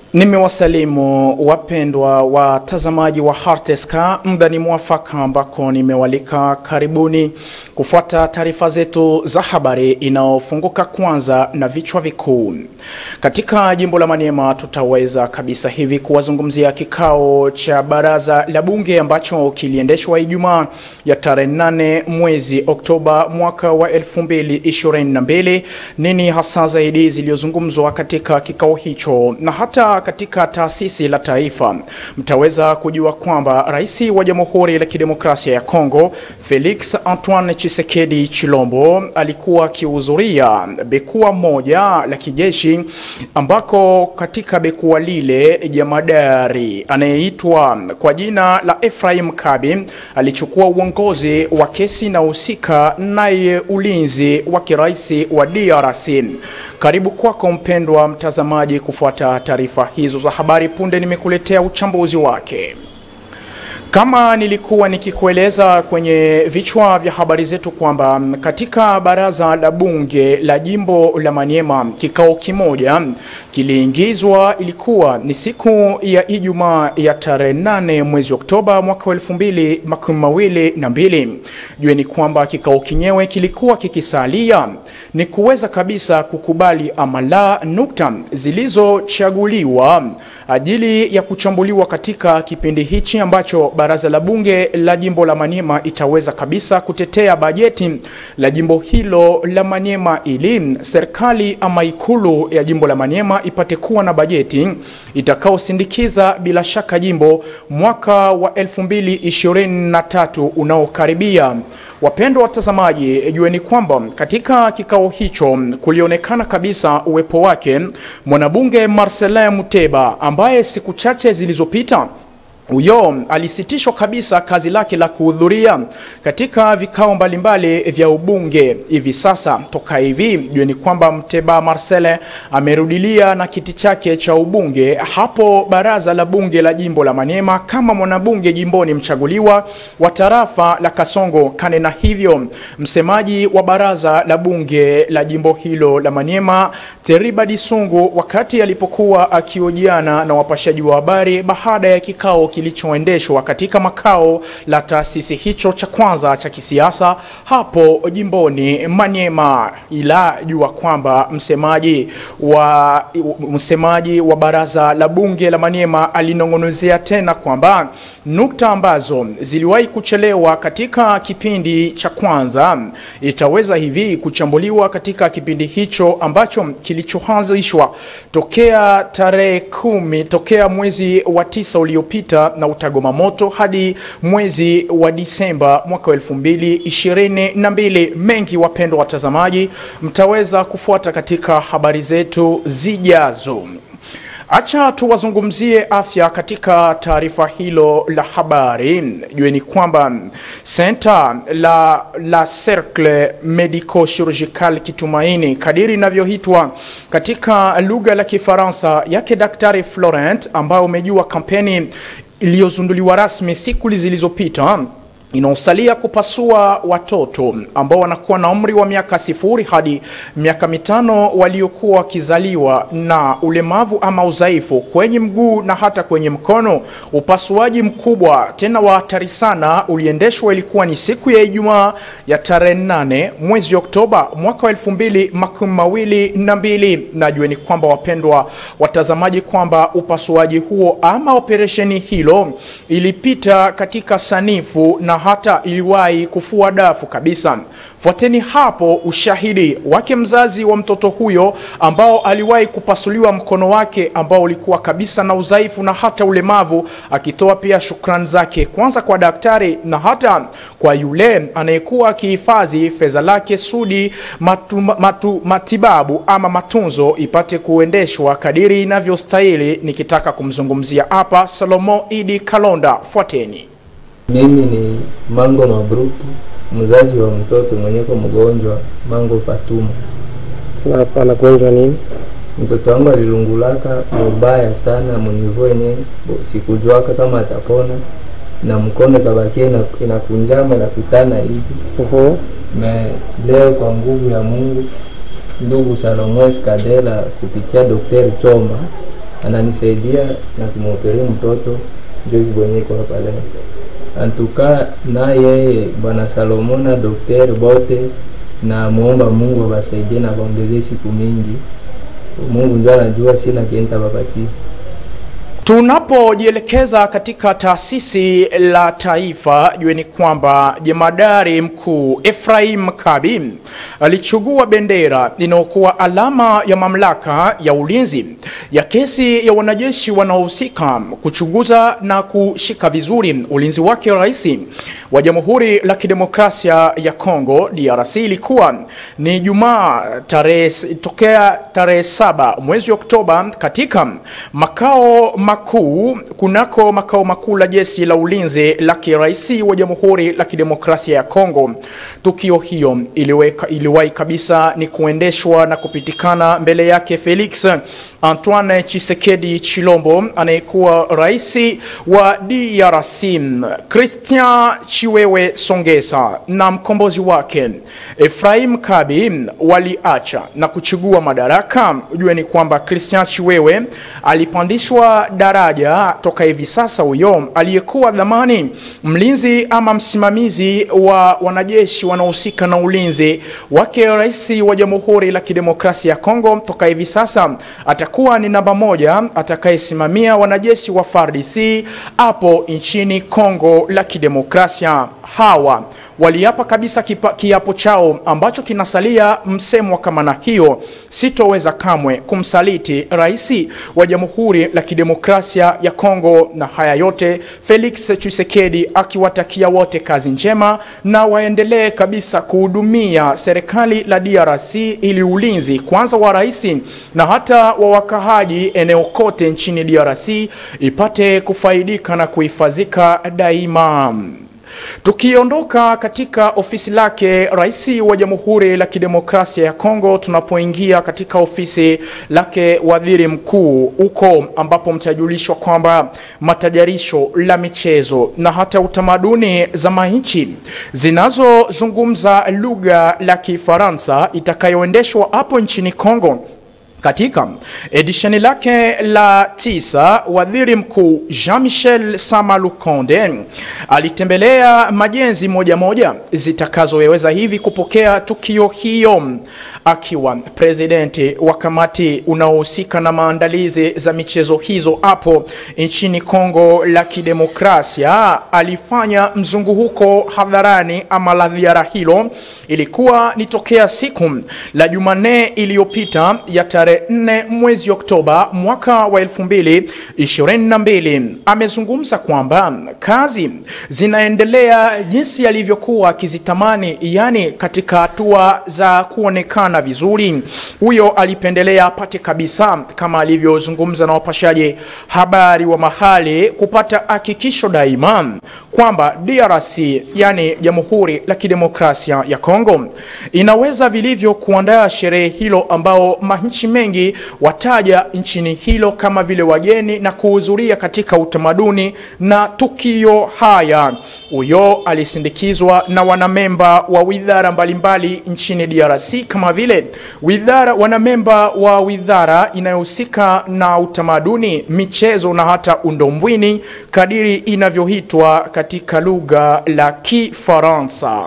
Nimewasalimu wapendwa watazamaji wa Harteska, muda ni mwafaka ambako nimewalika karibuni kufuata taarifa zetu za habari inayofunguka kwanza na vichwa vikuu. Katika jimbo la Maniema tutaweza kabisa hivi kuwazungumzia kikao cha baraza la bunge ambacho kiliendeshwa Ijumaa ya tarehe 8 mwezi Oktoba mwaka wa 2022. Nini hasa zaidi zilizozungumzwa katika kikao hicho na hata katika taasisi la taifa mtaweza kujua kwamba rais wa Jamhuri la Kidemokrasia ya Kongo Felix Antoine Tshisekedi Chilombo alikuwa akihudhuria bekua moja la kijeshi ambako katika bekua lile jamadari anayeitwa kwa jina la Ephraim Kabi alichukua uongozi wa kesi na husika naye ulinzi wa kiraisi wa DRC. Karibu kwako mpendwa mtazamaji kufuata taarifa hizo za habari. Punde nimekuletea uchambuzi wake. Kama nilikuwa nikikueleza kwenye vichwa vya habari zetu kwamba katika baraza la bunge la jimbo la Maniema kikao kimoja kiliingizwa, ilikuwa ni siku ya Ijumaa ya tarehe 8 mwezi Oktoba mwaka wa elfu mbili makumi mawili na mbili. Jueni kwamba kikao kinyewe kilikuwa kikisalia ni kuweza kabisa kukubali ama la nukta zilizochaguliwa ajili ya kuchambuliwa katika kipindi hichi ambacho baraza la bunge la jimbo la Maniema itaweza kabisa kutetea bajeti la jimbo hilo la Maniema ili serikali ama ikulu ya jimbo la Maniema ipate kuwa na bajeti itakaosindikiza bila shaka jimbo mwaka wa 2023 unaokaribia. Wapendwa watazamaji, jueni kwamba katika kikao hicho kulionekana kabisa uwepo wake mwanabunge Marcelin Muteba ambaye siku chache zilizopita huyo alisitishwa kabisa kazi lake la kuhudhuria katika vikao mbalimbali vya ubunge. Hivi sasa toka hivi jueni kwamba Mteba Marcele amerudilia na kiti chake cha ubunge hapo baraza la bunge la jimbo la Maniema kama mwanabunge jimboni mchaguliwa wa tarafa la Kasongo Kane, na hivyo msemaji wa baraza la bunge la jimbo hilo la Maniema Teriba Disungu, wakati alipokuwa akiojiana na wapashaji wa habari baada ya kikao kilichoendeshwa katika makao la taasisi hicho cha kwanza cha kisiasa hapo jimboni Maniema, ila jua kwamba msemaji wa msemaji wa baraza la bunge la Maniema alinong'onezea tena kwamba nukta ambazo ziliwahi kuchelewa katika kipindi cha kwanza itaweza hivi kuchambuliwa katika kipindi hicho ambacho kilichoanzishwa tokea tarehe kumi tokea mwezi wa tisa uliopita na utagoma moto hadi mwezi wa Disemba mwaka wa elfu mbili ishirini na mbili. Mengi wapendwa watazamaji, mtaweza kufuata katika habari zetu zijazo. Acha tuwazungumzie afya katika taarifa hilo la habari. Jueni kwamba senta la, la Cercle Medico Chirurgical Kitumaini kadiri inavyoitwa katika lugha la Kifaransa yake Daktari Florent, ambayo umejua kampeni iliyozunduliwa rasmi siku zilizopita inaosalia kupasua watoto ambao wanakuwa na umri wa miaka sifuri hadi miaka mitano waliokuwa wakizaliwa na ulemavu ama udhaifu kwenye mguu na hata kwenye mkono. Upasuaji mkubwa tena wa hatari sana uliendeshwa, ilikuwa ni siku ya Ijumaa ya tarehe nane mwezi Oktoba mwaka wa elfu mbili makumi mawili na mbili. Najueni kwamba wapendwa watazamaji, kwamba upasuaji huo ama operesheni hilo ilipita katika sanifu na hata iliwahi kufua dafu kabisa. Fuateni hapo ushahidi wake mzazi wa mtoto huyo ambao aliwahi kupasuliwa mkono wake ambao ulikuwa kabisa na udhaifu na hata ulemavu, akitoa pia shukrani zake kwanza kwa daktari na hata kwa yule anayekuwa akihifadhi fedha lake sudi matu, matu, matibabu ama matunzo ipate kuendeshwa kadiri inavyostahili. Nikitaka kumzungumzia hapa Salomo Idi Kalonda, fuateni. Mimi ni Mango Mabruki, mzazi wa mtoto mwenyeko mgonjwa Mango Fatuma. Hapa anagonjwa nini? Mtoto wangu alilungulaka mubaya sana munivo yenye sikujwaka kama atapona, na mkono kabakia ina- inakunjama inapitana hivi Uhu. me leo kwa nguvu ya Mungu ndugu Salomon Skadela kupitia Daktari Choma ananisaidia na kumwoperea mtoto ndio kibwenyeko hapa leo antuka na yeye bwana Salomona daktari bote na muomba Mungu awasaidie na waongezee siku mingi. Mungu ndio anajua, sina kienta bapatie Tunapojielekeza katika taasisi la taifa, jueni kwamba jemadari mkuu Ephraim Kabi alichukua bendera inayokuwa alama ya mamlaka ya ulinzi ya kesi ya wanajeshi wanaohusika kuchunguza na kushika vizuri ulinzi wake rais wa Jamhuri la Kidemokrasia ya Kongo DRC. Ilikuwa ni Jumaa tarehe tokea tarehe saba mwezi Oktoba katika makao makuu kunako makao makuu la jeshi la ulinzi la kiraisi wa Jamhuri la Kidemokrasia ya Kongo. Tukio hiyo iliweka iliwahi kabisa ni kuendeshwa na kupitikana mbele yake Felix Antoine Chisekedi Chilombo anayekuwa rais wa DRC Christian Chiwewe Songesa na mkombozi wake Ephraim Kabi waliacha na kuchukua madaraka. Ujue ni kwamba Christian Chiwewe alipandishwa daraja toka hivi sasa, huyo aliyekuwa dhamani mlinzi ama msimamizi wa wanajeshi wanaohusika na ulinzi wake rais wa Jamhuri la Kidemokrasia ya Kongo, toka hivi sasa atakuwa ni namba moja atakayesimamia wanajeshi wa FARDC hapo nchini Kongo la Kidemokrasia. Hawa waliapa kabisa kipa, kiapo chao ambacho kinasalia msemo kama na hiyo, sitoweza kamwe kumsaliti rais wa Jamhuri la Kidemokrasia ya Kongo. Na haya yote Felix Tshisekedi akiwatakia wote kazi njema na waendelee kabisa kuhudumia serikali la DRC ili ulinzi kwanza wa rais na hata wa wakahaji eneo kote nchini DRC ipate kufaidika na kuhifadhika daima. Tukiondoka katika ofisi lake rais wa Jamhuri la Kidemokrasia ya Kongo, tunapoingia katika ofisi lake waziri mkuu, huko ambapo mtajulishwa kwamba matajarisho la michezo na hata utamaduni za manchi zinazozungumza lugha la Kifaransa itakayoendeshwa hapo nchini Kongo katika edisheni lake la tisa, waziri mkuu Jean-Michel Sama Lukonde alitembelea majenzi moja moja zitakazoweza hivi kupokea tukio hiyo. Akiwa presidenti wa kamati unaohusika na maandalizi za michezo hizo hapo nchini Kongo la Kidemokrasia, alifanya mzunguko hadharani ama la ziara hilo, ilikuwa ni tokea siku la Jumanne iliyopita ya tarehe 4 mwezi Oktoba mwaka wa 2022. Amezungumza kwamba kazi zinaendelea jinsi alivyokuwa akizitamani, yani katika hatua za kuonekana vizuri. Huyo alipendelea apate kabisa, kama alivyozungumza na wapashaji habari wa mahali, kupata hakikisho daima kwamba DRC, yani Jamhuri la Kidemokrasia ya Kongo, inaweza vilivyo kuandaa sherehe hilo ambao manchi mengi wataja nchini hilo kama vile wageni na kuhudhuria katika utamaduni na tukio haya. Huyo alisindikizwa na wanamemba wa widhara mbalimbali nchini DRC kama vile widhara wanamemba wa widhara inayohusika na utamaduni, michezo na hata undombwini kadiri inavyoitwa katika lugha la Kifaransa.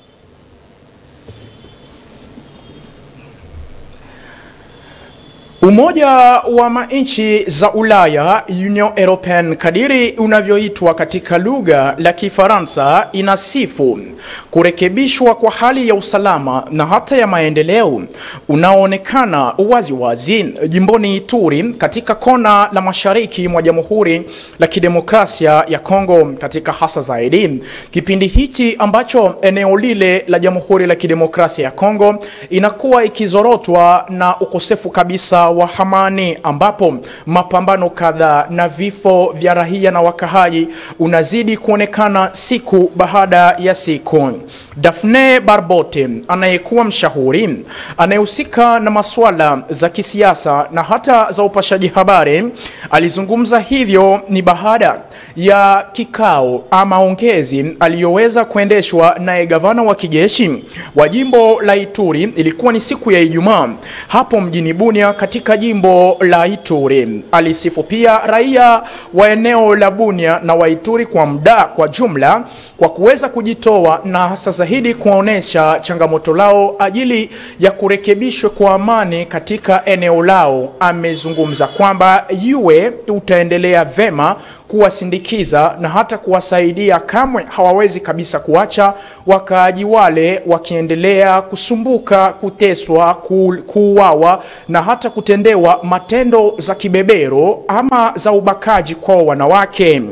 Umoja wa manchi za Ulaya, Union European kadiri unavyoitwa katika lugha la Kifaransa, inasifu kurekebishwa kwa hali ya usalama na hata ya maendeleo unaoonekana wazi wazi jimboni Ituri katika kona la mashariki mwa Jamhuri la Kidemokrasia ya Kongo, katika hasa zaidi kipindi hichi ambacho eneo lile la Jamhuri la Kidemokrasia ya Kongo inakuwa ikizorotwa na ukosefu kabisa wa amani ambapo mapambano kadhaa na vifo vya raia na wakahaji unazidi kuonekana siku baada ya siku. Daphne Barbote anayekuwa mshauri anayehusika na masuala za kisiasa na hata za upashaji habari alizungumza hivyo ni baada ya kikao ama ongezi aliyoweza kuendeshwa naye gavana wa kijeshi wa jimbo la Ituri. Ilikuwa ni siku ya Ijumaa hapo mjini Bunia katika katika jimbo la Ituri. Alisifu pia raia wa eneo la Bunia na wa Ituri kwa muda kwa jumla kwa kuweza kujitoa na hasa zaidi kuonesha changamoto lao ajili ya kurekebishwa kwa amani katika eneo lao. Amezungumza kwamba yue utaendelea vema kuwasindikiza na hata kuwasaidia, kamwe hawawezi kabisa kuacha wakaaji wale wakiendelea kusumbuka, kuteswa, ku, kuuawa na hata kutendewa matendo za kibebero ama za ubakaji kwa wanawake.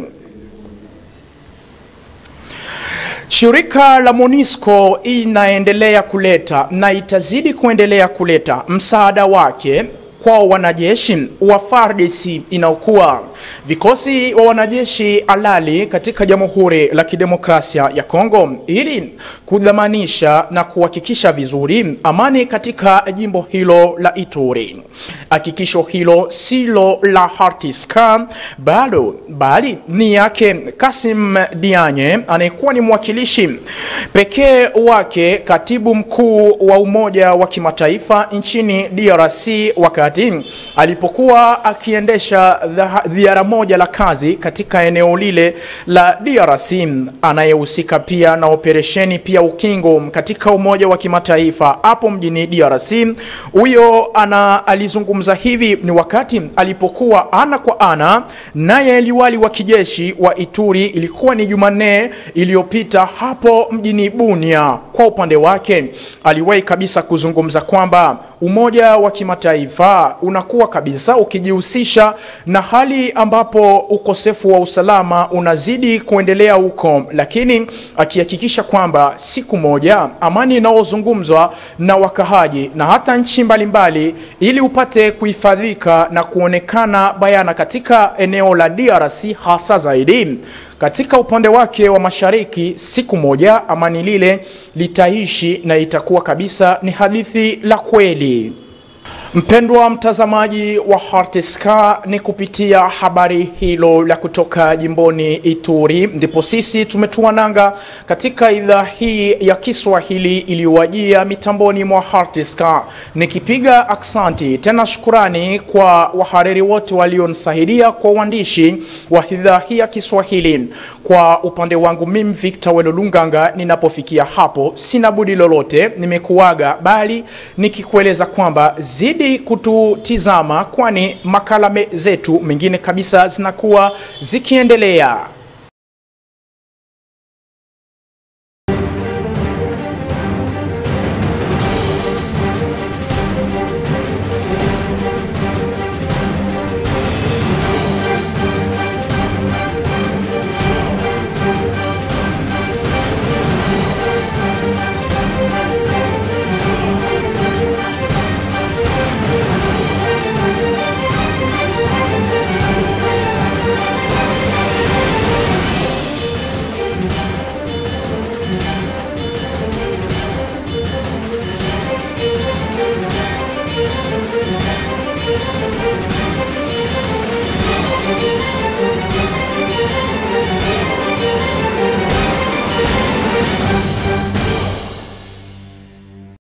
Shirika la MONUSCO inaendelea kuleta na itazidi kuendelea kuleta msaada wake kwa wanajeshi wa FARDC inaokuwa vikosi wa wanajeshi halali katika Jamhuri la Kidemokrasia ya Kongo ili kudhamanisha na kuhakikisha vizuri amani katika jimbo hilo la Ituri. Hakikisho hilo silo la Hartiska bado bali ni yake Kasim Dianye anayekuwa ni mwakilishi pekee wake katibu mkuu wa Umoja wa Kimataifa nchini DRC wakati alipokuwa akiendesha ziara moja la kazi katika eneo lile la DRC, anayehusika pia na operesheni pia ukingo katika Umoja wa Kimataifa hapo mjini DRC. Huyo ana alizungumza hivi ni wakati alipokuwa ana kwa ana naye liwali wa kijeshi wa Ituri, ilikuwa ni Jumanne iliyopita hapo mjini Bunia. Kwa upande wake aliwahi kabisa kuzungumza kwamba Umoja wa Kimataifa unakuwa kabisa ukijihusisha na hali ambapo ukosefu wa usalama unazidi kuendelea huko, lakini akihakikisha kwamba siku moja amani inayozungumzwa na wakahaji na hata nchi mbalimbali, ili upate kuhifadhika na kuonekana bayana katika eneo la DRC hasa zaidi katika upande wake wa mashariki, siku moja amani lile litaishi na itakuwa kabisa ni hadithi la kweli. Mpendwa mtazamaji wa Hartiska, ni kupitia habari hilo la kutoka jimboni Ituri ndipo sisi tumetua nanga katika idhaa hii ya Kiswahili iliyowajia mitamboni mwa Hartiska, nikipiga aksanti tena shukurani kwa wahariri wote walionisaidia kwa uandishi wa idhaa hii ya Kiswahili. Kwa upande wangu mimi Victor Welolunganga, ninapofikia hapo sina budi lolote, nimekuaga bali nikikueleza kwamba zidi kututizama, kwani makala zetu mengine kabisa zinakuwa zikiendelea.